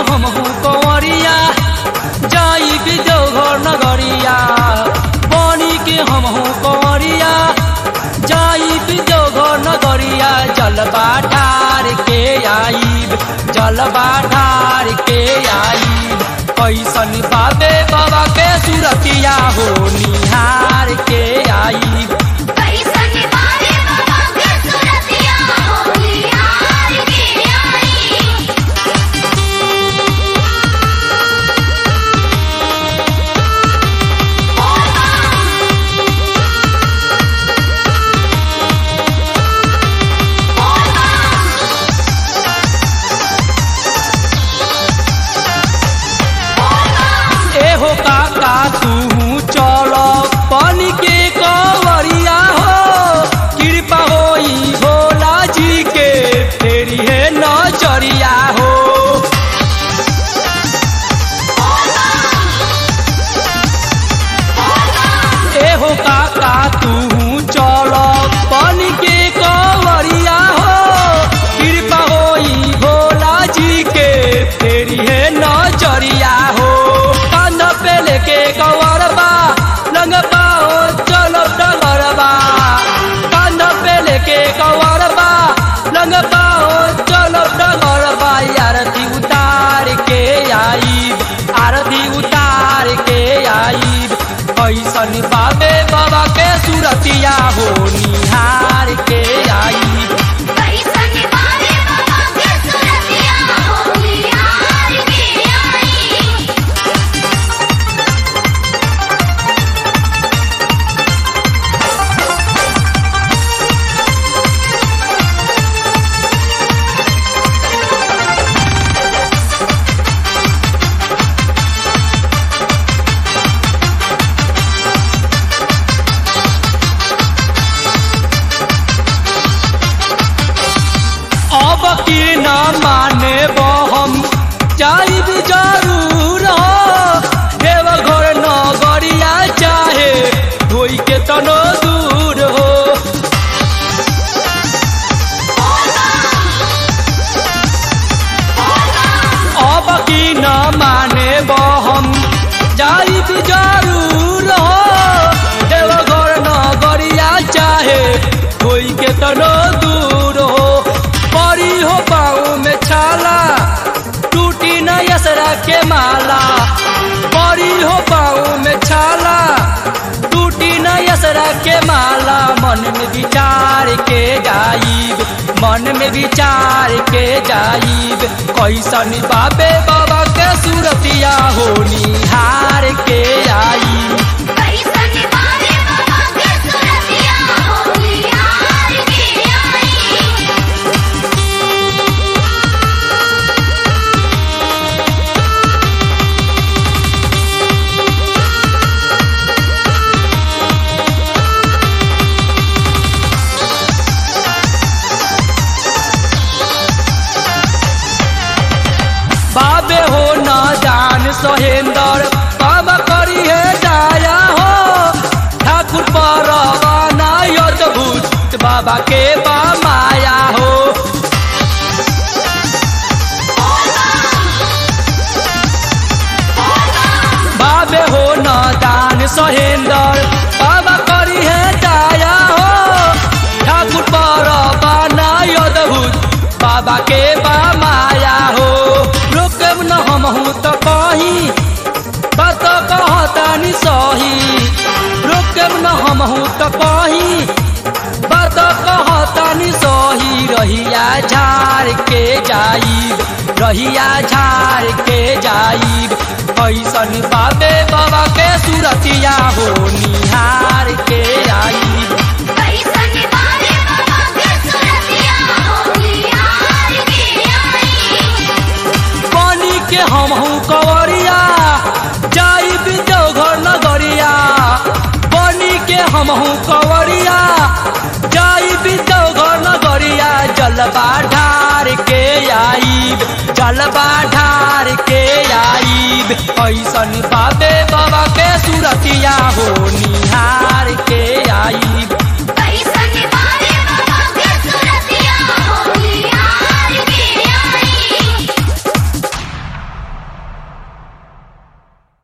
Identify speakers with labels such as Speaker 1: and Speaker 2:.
Speaker 1: हम हूँ कंवरिया जाई भी देवघर नगरिया बनी के हम हूँ कंवरिया जाई भी देवघर नगरिया जलवा ढार के आईब जलवा ढार के आईब कैसन बाबे बाबा के सुरतिया हो निहार के आईब
Speaker 2: कैसन बारे बाबा के सुरतिया हो निहार के आई
Speaker 1: एहो काका तू चल पानी के कवरिया हो कृपा होई भोला जी के फेरी है नजरिया हो एहो काका तू चल पानी के कवरिया हो कृपा होई भोला जी के फेरी है नजरिया हो कान पे लेके कवरबा लंग पाओ चलो डगरबा कान पे लेके कवरबा लंग पाओ चलो डगरबा आरती उतार के आईब आरती उतार के आईब कैसन बाबे बाबा के सुरतिया हो निहार के आईब
Speaker 2: कैसन बारे बाबा के सुरतिया हो निहार के आई
Speaker 1: अब की न माने हम जाइब जरूर हो देवघर नगरिया चाहे धोई के तनो दूर हो अब की न माने हम जाइब जरूर हो देवघर नगरिया चाहे धोई के तनो दूर हो परी हो पाँव में छाला टूटी न यसरा के माला परी हो पाँव में छाला टूटी न यसरा के माला मन में विचार के जाइब मन में विचार के जाइब कैसन बाबे बाबा के सूरतिया हो निहार के आईब
Speaker 2: कैसन बारे बाबा के सुरतिया हो निहार के आई
Speaker 1: बाबे हो न जान सोहेंदर बाबा करी है दाया हो ठाकुर परवाना अद्भुत बाबा के बा माया हो बाबे हो न दान सोहेंदर बाबा करी है दाया हो ठाकुर परवाना अद्भुत बाबा के बा माया हो रोकब न हम हूँ तो कहीं बात कहतानी सही रोकब न हम हूँ तो कहीं बात कहतानी सही रहिया झाड़ के जाइब रहिया झाड़ के जाइब कैसन बाबे बाबा के सुरतिया हो निहार के आईब
Speaker 2: कैसन बारे बाबा के सुरतिया हो निहार के आई
Speaker 1: पानी के हम हूँ कंवरिया जाई भी देवघर नगरिया पानी के हम हूँ कंवरिया जाई भी देवघर नगरिया जलवा ढार के आईब जलवा ढार के आईब कैसन बाबे बाबा के सुरतिया हो निहार के आईब